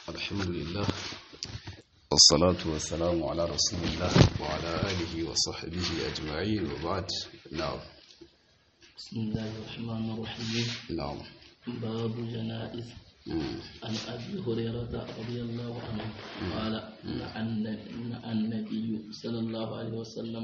الحمد لله والصلاة والسلام على رسول الله وعلى آله وصحبه أجمعين وبعد نعم بسم الله الرحمن الرحيم نعم باب جنائز مم. عن أبي هريرة رضي الله عنه قال عن عن النبي صلى الله عليه وسلم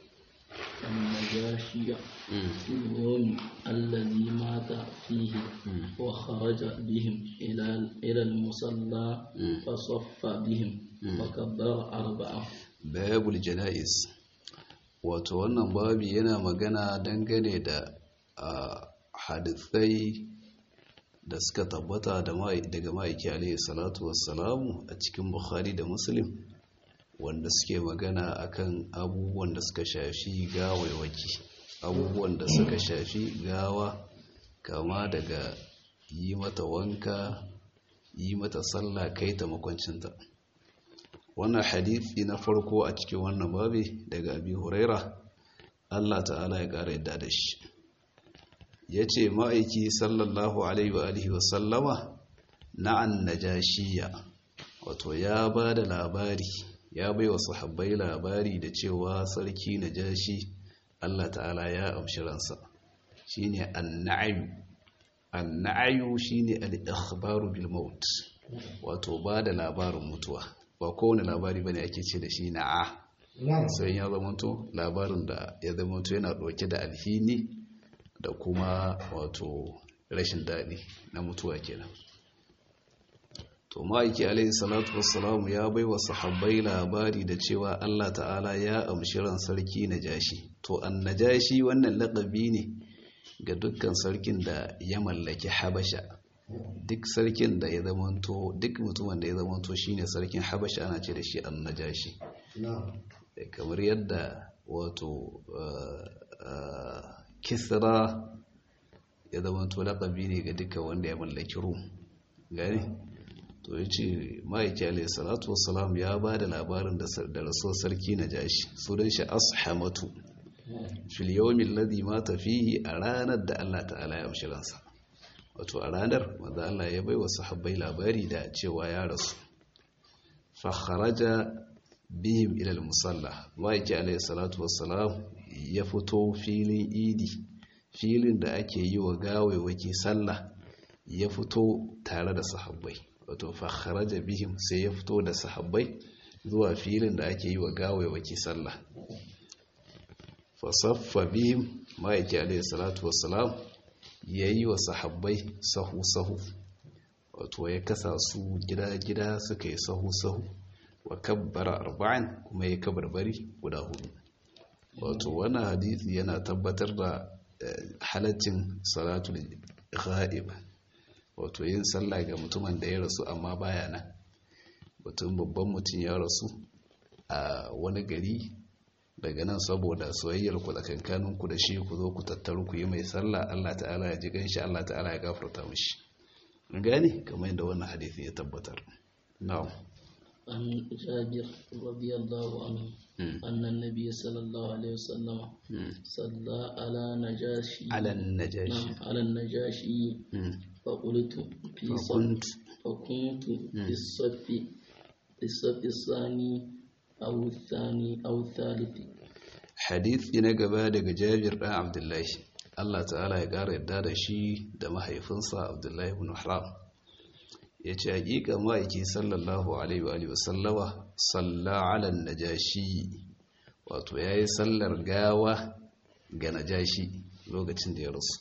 النجاشي مم. في اليوم الذي مات فيه وخرج بهم إلى إلى المصلى فصف بهم وكبر أربعة babul jana'iz wato wannan babi yana magana dangane da a hadithai da suka tabbata da mai- daga ma'aiki alaihi salatu wassalamu a cikin bukhari da muslim wanda suke magana akan abubuwan da suka shafi gawaiwaki abubuwan da suka shafi gawa kama daga yi mata wanka yi mata sallah kai ta makwancinta wannan hadithi na farko a cikin wannan babi daga abi huraira Allah ta'ala ya ƙara yadda da shi ya ce ma'aiki sallallahu alaihi wa alihi wa sallama na'an najashiya wato ya ba da labari ya bai wa sahabbai labari da cewa sarki najashi Allah ta'ala ya amshi ransa shine an-na'yu an-na'yu shine al-ikhbaru bil maut wato ba da labarin mutuwa ba kowane labari bane ake ce da shi na'a sai ya zamanto labarin da ya zamanto yana ɗauke da alhini da kuma wato rashin daɗi na mutuwa kenan to ma'aiki alaihi salatu wassalamu ya bai wa sahabbai labari da cewa Allah ta'ala ya amshi ran sarki najashi to an najashi wannan laƙabi ne ga dukkan sarkin da ya mallaki habasha duk sarkin da ya zamanto duk mutumin da ya zamanto shine sarkin habasha ana ce da shi an najashi kamar yadda wato uh, uh, kisra ya zamanto laƙabi ne ga duka wanda ya mallaki rum gani to ya ce ma'aiki alayhi salatu wasalam ya ba da labarin da rasuwar sarki na jashi sunan shi ashamatu fil yawmin ladhi mata fihi a ranar da Allah ta'ala ya amshi ransa wato a ranar manzo Allah ya bai wa sahabbai labari da cewa ya rasu fa kharaja bihim ila al-musalla ma'aiki alayhi salatu wassalam ya fito filin idi filin da ake yi wa gawaiwaki sallah ya fito tare da sahabbai wato fa kharaja bihim sai ya fito da sahabbai zuwa filin da ake yi wa gawaiwaki sallah fa saffa bihim ma'aiki alayhi salatu wassalam ya yi wa sahabbai sahu-sahu wato ya kasa su gida-gida suka yi sahu-sahu wa kabbara arba'in kuma ya kabarbari guda hudu wato wannan hadithi yana tabbatar da halaccin salatul ghaib wato yin sallah ga mutumin da ya rasu amma baya nan mutum babban mutum ya rasu a wani gari daga nan saboda soyayyar ku tsakankanin ku da shi ku zo ku tattaru ku yi mai sallah Allah ta'ala ya ji ganshi Allah ta'ala ya gafarta mishi gane kamar yadda wannan hadisi ya tabbatar na'am عن جابر رضي الله عنه أن النبي صلى الله عليه وسلم صلى على نجاشي على النجاشي نعم على النجاشي فقلت في صف فكنت فكنت في الصف في الصف الثاني أو الثاني أو الثالث hadithi na gaba daga Jabir ɗan Abdullahi Allah ta'ala ya ƙara yadda da shi da mahaifinsa Abdullahi ibn Haram ya ce hakika ma'aiki sallallahu alaihi wa sallama salla ala najashi wato ya yi sallar gawa ga najashi lokacin da ya rasu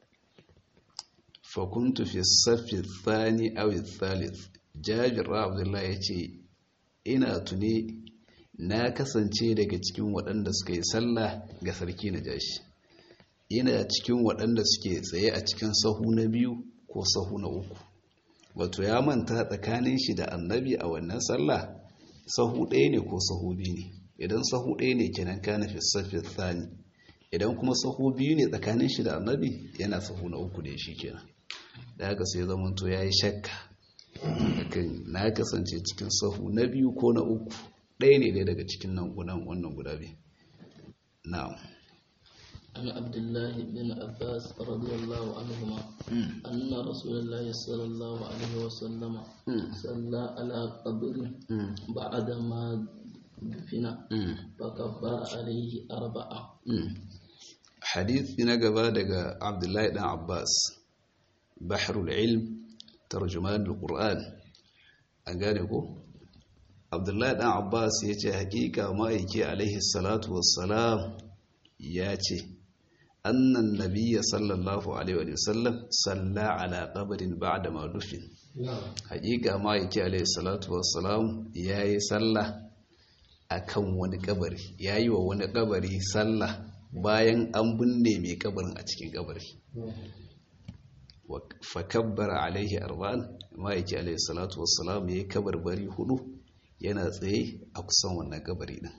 fakuntu fi safi thani aw thalith jabir abdullahi ya ce ina tune na kasance daga cikin waɗanda suka yi sallah ga sarki najashi ina cikin waɗanda suke tsaye a cikin sahu na biyu ko sahu na uku wato ya manta tsakanin shi da annabi a wannan sallah sahu ɗaya ne ko sahu biyu ne idan sahu ɗaya ne kenan kana fi safi thani idan kuma sahu biyu ne tsakanin shi da annabi yana sahu na uku ne shi kenan da haka sai zaman to yayi shakka akan na kasance cikin sahu na biyu ko na uku ɗaya ne dai daga cikin nan gudan wannan guda biyu na'am عن عبد الله بن عباس رضي الله عنهما أن رسول الله صلى الله عليه وسلم صلى على قبر بعدما دفن فكبر عليه أربعة حديث نقبا دقى عبد الله بن عباس بحر العلم ترجمان القرآن أقالكو عبد الله بن عباس يتي حقيقة ما يكي عليه الصلاة والسلام ياتي أن النبي صلى الله عليه وسلم صلى على قبر بعد ما دفن حقيقة ما يكي عليه الصلاة والسلام ياي صلى akan wani kabari yayi wa wani kabari sallah bayan an binne mai kabarin a cikin kabari fa kabbara alaihi arba'an ma yake alaihi salatu wassalam yayi kabarbari hudu yana tsaye a kusan wannan kabari din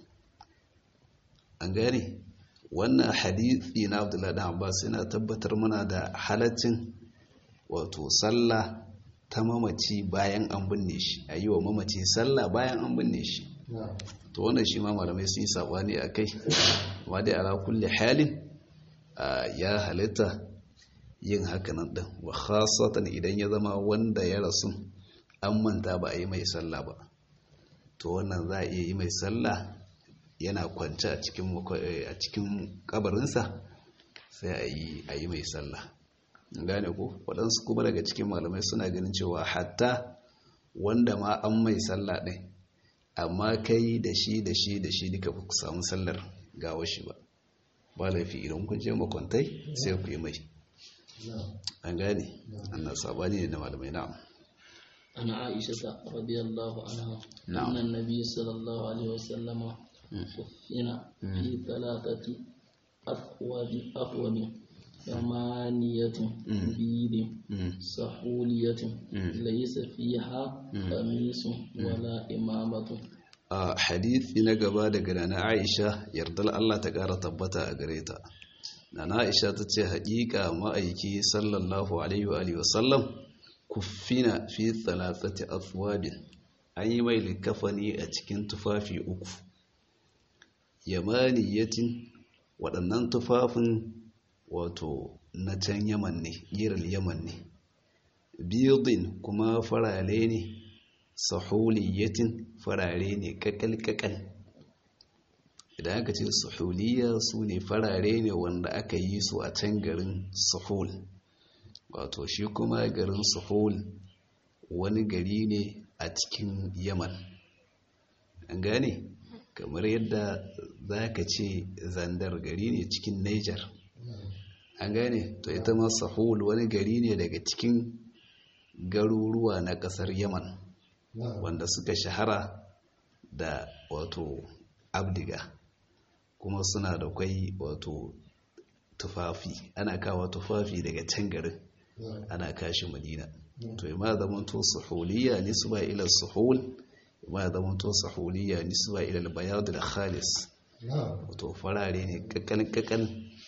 an gane wannan hadithi na Abdullahi dan Abbas yana tabbatar mana da halaccin wato sallah ta mamaci bayan an binne shi ayi wa mamaci sallah bayan an binne shi to wannan shi ma malamai sun yi sabani a kai amma dai ala kulli halin ya halitta yin hakanan din wa khasatan idan ya zama wanda ya rasu an manta ba a yi mai sallah ba to wannan za a iya yi mai sallah yana kwance a cikin a cikin kabarinsa sai a yi a yi mai sallah gane ko waɗansu kuma daga cikin malamai suna ganin cewa hatta wanda ma an mai sallah ɗin amma kai da shi da shi da shi duka ku samu sallar gawa shi ba ba laifi idan kun je makwantai sai ku yi mai an gane annan sabani ne na malamai na'am عن عائشة رضي الله عنها نعم. أن النبي صلى الله عليه وسلم كفن في ثلاثة أثواب أثواب ثمانية بيض سحولية ليس فيها قميص ولا إمامة a hadithi na gaba daga nana Aisha yardar Allah ta ƙara tabbata a gare ta nana Aisha ta ce haƙiƙa ma'aiki sallallahu alaihi wa alihi wasallam kuffina fi thalathati athwabin an yi mai likafani a cikin tufafi uku yamaniyatin waɗannan tufafin wato na can yaman ne giral yaman ne biyudin kuma farare ne sahuliyatin farare ne kakal-kakal idan aka ce sahuliya su ne farare ne wanda aka yi su a can garin sahul wato shi kuma garin sahul wani gari ne a cikin yaman an gane kamar yadda za ka ce zandar gari ne cikin niger an gane to ita ma sahul wani gari ne daga cikin garuruwa na kasar yaman wanda suka shahara da wato abdiga kuma suna da kwai wato tufafi ana kawo tufafi daga can garin ana kashi madina to ima zamanto suhuliya nisba ila suhul ima zamanto suhuliya nisba ila bayad da khalis wato farare ne kakal kakal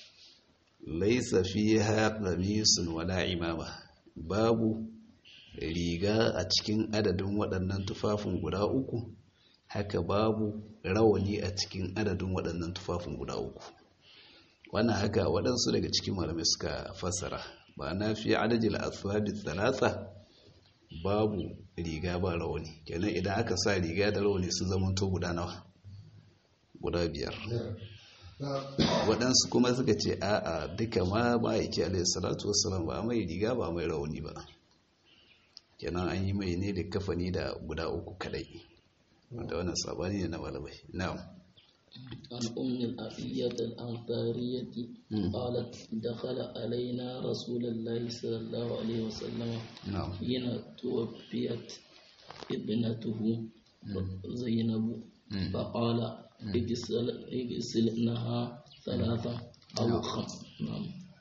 laisa fiha qamisun wala imama babu riga a cikin adadin waɗannan tufafin guda uku haka babu rawani a cikin adadin waɗannan tufafin guda uku wannan haka waɗansu daga cikin malamai suka fassara ba na fi adadin aswabi talata babu riga ba rawani kenan idan aka sa riga da rawani sun zama to guda nawa guda biyar waɗansu kuma suka ce a'a duka ma ma'aiki alaihi salatu wasalam ba mai riga ba mai rauni ba kenan an yi mai ne da kafani da guda uku kadai wanda wannan sabani ne na malamai na'am عن أم الأبية الأنصارية قالت دخل علينا رسول الله صلى الله عليه وسلم na'am حين توفيت ابنته زينب فقال اغسل اغسلنها ثلاثة أو خمس نعم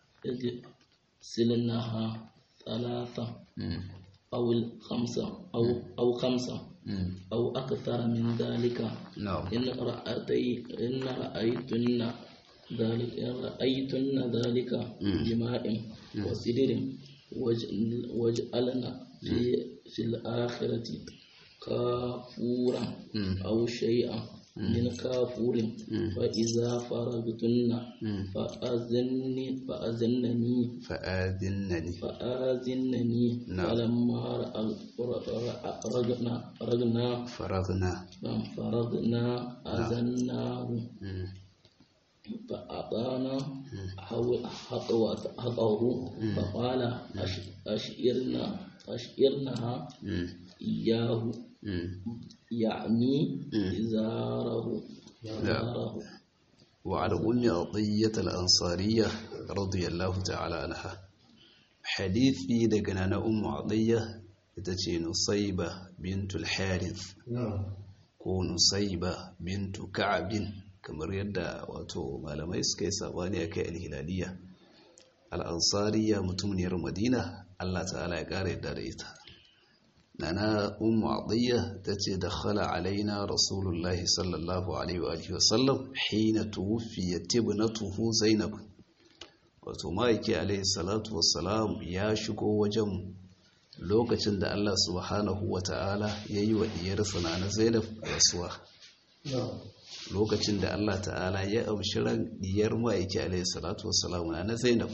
اغسلنها ثلاثة Mm. أو الخمسة أو أو خمسة Mm. أو أكثر من ذلك na'am إن رأيتي إن رأيتن ذلك إن رأيتن ذلك بماء وسدر وج- واجعلن في في الآخرة كافورا أو شيئا من كافور فإذا فرغتن فأذنني فأذنني فآذنني فآذنني نعم. فلما رأ- رجنا رجنا فرغنا فرغنا أذناه مم. فأعطانا حو- حقوة حقه فقال أش- أشئرنا أشئرنها مم. إياه مم. يعني إزاره إزاره وعن أم عطية الأنصارية رضي الله تعالى عنها حديثي دقنا أم عطية تتي نصيبة بنت الحارث ko Nusaiba bintu Ka'abin kamar yadda wato malamai suka yi sabani a kai alhilaliya al'ansariya mutumniyar Madina Allah ta'ala ya ƙara yadda da ita nana ummu adiyya tace dakhala alaina rasulullahi sallallahu alaihi wa alihi wasallam hina tuwfiyat ibnatuhu zainab wato maiki alaihi salatu wassalam ya shigo wajen lokacin da Allah subhanahu wa ta'ala ya yi wa diyarsa na zainab rasuwa lokacin da Allah ta'ala ya amshi ran diyar maiki alaihi salatu wassalam na zainab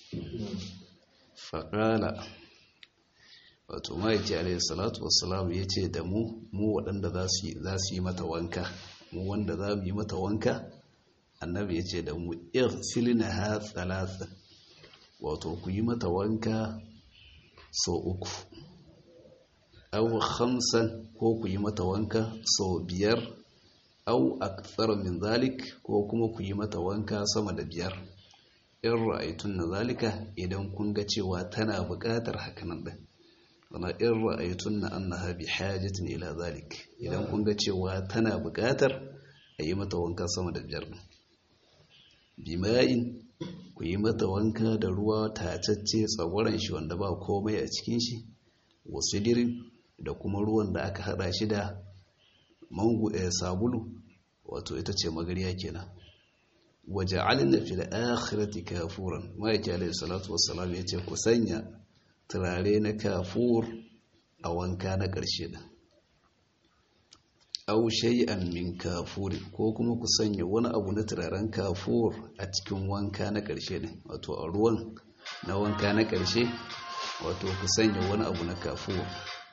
faƙala wato maiki alaihi salatu wassalam ya ce da mu mu waɗanda za su yi mata wanka mu wanda za mu yi mata wanka annabi ya ce da mu irsilina ha thalathan wato ku yi mata wanka sau uku au khamsan ko ku yi mata wanka sau biyar au akthar min zalik ko kuma ku yi mata wanka sama da biyar in ra'aytun na zalika idan kun ga cewa tana buƙatar hakanan din wana in ra'aytun na annaha bi hajatin ila zalik idan kun ga cewa tana buƙatar a yi mata wanka sama da biyar din bima'in ku yi mata wanka da ruwa tacacce tsagwaron shi wanda ba komai a cikin shi wasu dirin da kuma ruwan da aka hada shi da mangu a sabulu wato ita ce magariya kenan waje alina fi da akhirati kafuran ma'aiki alaihi salatu wassalam ya ce ku sanya turare na kafur a wanka na ƙarshe din aw shay'an min kafur ko kuma ku sanya wani abu na turaren kafur a cikin wanka na ƙarshe ne wato a ruwan na wanka na ƙarshe wato ku sanya wani abu na kafur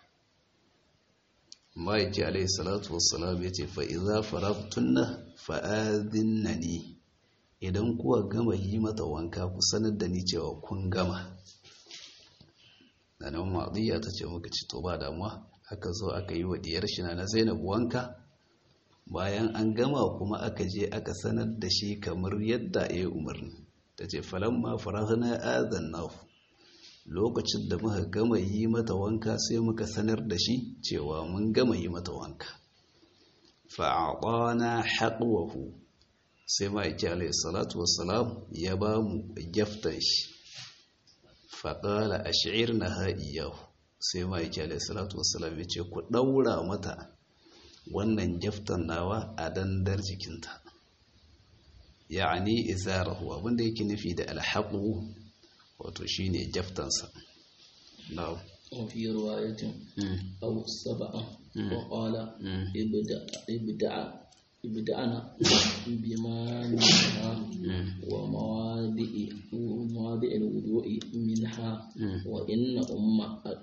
ma'aiki alaihi salatu wassalam ya ce fa'iza farabtunna fa'adinnani idan kuwa gama yi mata wanka ku sanar da ni cewa kun gama da nan ma'adiyya ta ce muka ci to ba damuwa aka zo aka yi wa diyar shi na zainab wanka bayan an gama kuma aka je aka sanar da shi kamar yadda ya yi umarni ta ce falamma farahna azannahu lokacin da muka gama yi mata wanka sai muka sanar da shi cewa mun gama yi mata wanka fa'adana haƙwahu sai ma'aiki alaihi salatu wassalam ya ba mu gyaftan shi faƙala a shi'ir na ha'iyahu sai ma'aiki alaihi salatu wassalam ya ce ku ɗaura mata wannan gyaftan nawa a dandar jikinta ya'ani izarahu abinda yake nufi da alhaƙu wato shi ne jaftansa na'am وفي رواية أو سبعة وقال ابدع ابدع ابدعنا بما منها ومواضع ومواضع الوضوء منها وإن أم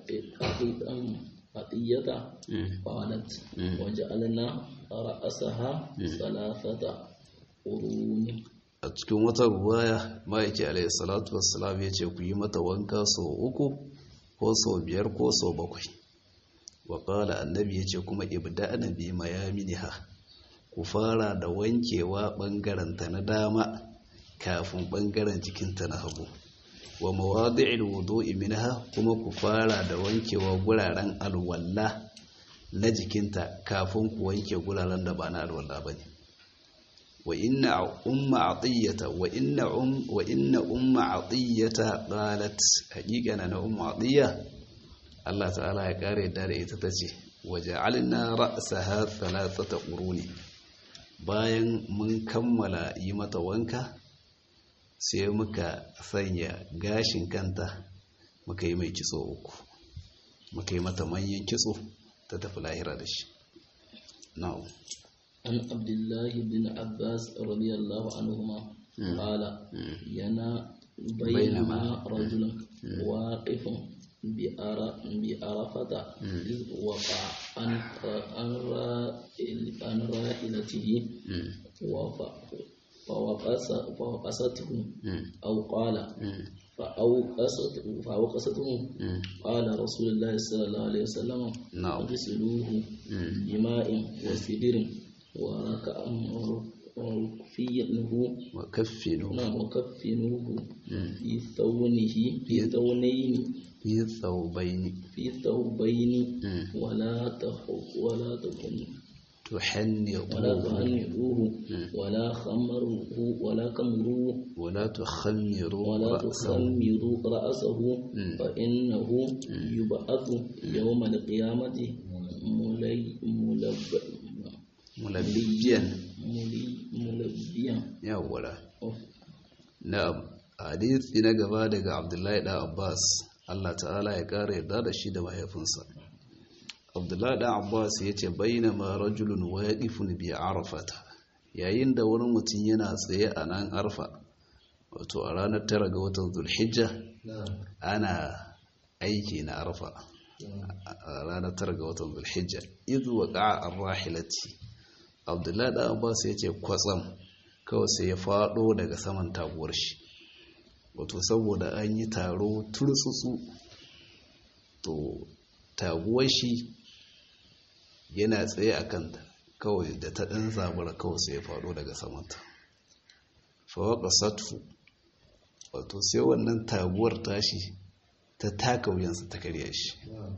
أطية قالت وجعلنا رأسها ثلاثة قرون a cikin wata ruwaya ma'aiki alayhi salatu wassalam ya ce ku yi mata wanka sau uku ko sau biyar ko sau bakwai wa ƙala annabi ya ce kuma ibda'na bi mayaminiha ku fara da wankewa ɓangaranta na dama kafin ɓangaren jikinta na hagu wa mawadi'il wudu'i minha kuma ku fara da wankewa guraren alwalla na jikinta kafin ku wanke guraren da ba na alwalla bane wa inna umma atiyata wa inna um wa inna umma atiyata qalat haqiqana na umma atiya Allah ta'ala ya kare da ita tace waja'alna ra'saha thalathata quruni bayan mun kammala yi mata wanka sai muka sanya gashin kanta muka yi mai kitso uku muka yi mata manyan kitso ta tafi lahira da shi na'am عن عبد الله بن عباس رضي الله عنهما قال ينا بينما رجل واقف بعرفة إذ وقع عن راحلته فوقسته أو قال فأوقسته فأوقسته قال رسول الله صلى الله عليه وسلم اغسلوه بماء وسدر وكفنه وكفنوه نعم وكفنوه في ثونه في ثونين في ثوبين في ثوبين ولا تخ ولا تكن ولا تحنطوه تهنئوه ولا خمروه ولا كمروه ولا تخمروا ولا رأسه تخمروا رأسه فإنه يبعث يوم القيامة ملي ملب ملبيا ملي ملبيا yawwa na'am hadisi na gaba daga Abdullahi da Abbas Allah ta'ala ya kare yarda da shi da mahaifinsa Abdullahi da Abbas yace bainama rajulun waqifun bi arafata yayin da wani mutum yana tsaye a nan arfa wato a ranar tara ga watan zulhijja ana aiki na arfa a ranar tara ga watan zulhijja izu wa ƙa'ar rahilati abdullahi da abbas ya ce kwatsam kawai sai ya faɗo daga saman taguwar shi wato saboda an yi taro turtsutsu to taguwar shi yana tsaye a kanta kawai da ta ɗan zabura kawai sai ya faɗo daga samanta fawaka satfu wato sai wannan taguwar tashi ta taka wuyansa ta karya shi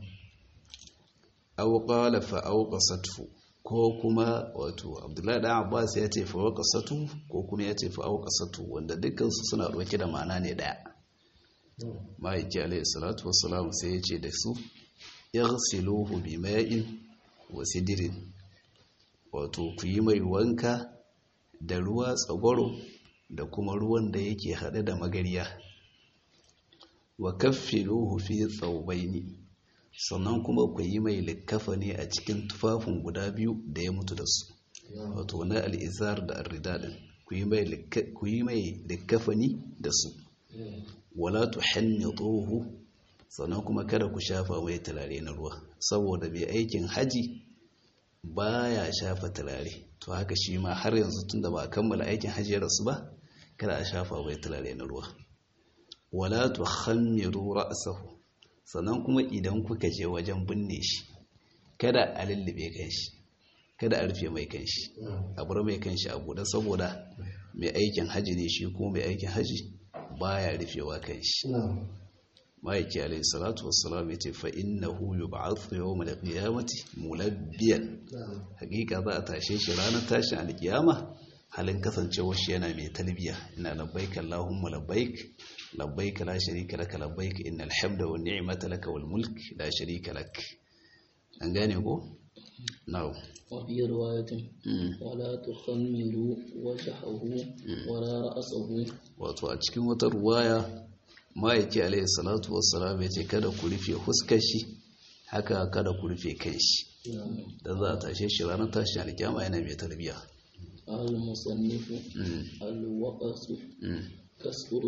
auƙala fa'auƙa satfu ko kuma wato abdullahi ɗan abbas ya ce fawaka satu ko kuma ya ce fa'auƙa satu wanda dukkansu suna ɗauke da ma'ana ne ɗaya ma'aiki alayhi salatu wasalam sai ya ce da su yaghsiluhu bi ma'in wa sidirin wato ku yi mai wanka da ruwa tsagwaro da kuma ruwan da yake haɗe da magariya wa kaffinuhu fi thawbaini sannan kuma ku yi mai likafani a cikin tufafin guda biyu da ya mutu da su wato na al'izar da arrida din ku yi mai likafani da su wala tuhannituhu sannan kuma kada ku shafa mai turare na ruwa saboda mai aikin haji baya shafa turare to haka shi ma har yanzu tunda ba a kammala aikin haji ya rasu ba kada a shafa mai turare na ruwa wala tukhammiru ra'sahu sannan kuma idan kuka je wajen binne shi kada a lullube kanshi kada a rufe mai kanshi a bar mai kanshi a buɗe saboda mai aikin haji ne shi ko mai aikin haji baya rufewa kanshi ma'aiki alayhi salatu wassalam ya ce fa'innahu yub'athu yawm al-qiyamati mulabbiyan hakika za a tashe shi ranar tashin al-qiyama halin kasancewar shi yana mai talbiya ina labbaik allahumma labbaik labbaik la sharika laka labbaik innal hamda wan ni'mata laka wal mulk la sharika lak an gane ko na'am وفي رواية ولا تخمروا وجهه ولا رأسه wato a cikin wata ruwaya ma'aiki alaihi salatu wassalam ya ce kada ku rufe huskar shi haka kada ku rufe kan shi da za a tashe shi ranar tashin alkyama yana mai tarbiya المصنف الوقص كسر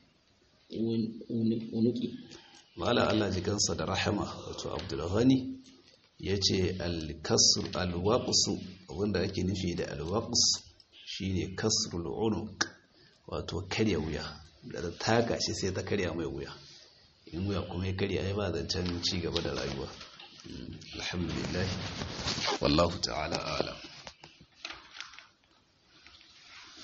العنق mala Allah ji kansa da rahama wato abdulghani ya ce alwaƙusu wanda ake nufi da alwaƙus shine kasrul unuq wato karya wuya da taka shi sai ta karya mai wuya in wuya kuma ya karya ya ba zancen ci gaba da rayuwa alhamdulillah wallahu ta'ala alam